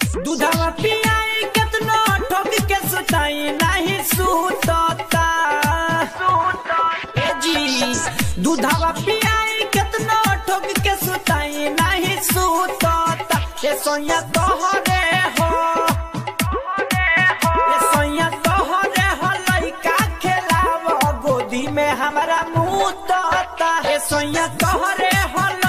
दूधवा पियाई केतनो ठोक के सुताई नहीं सुतता ए जी दूधवा पियाई केतनो ठोक के सुताई नहीं सुतता ए सोया तोहरे हो ए सोया तोहरे हो लइका खेलाव गोदी में हमारा मुंह तोता ए सोया तोहरे हो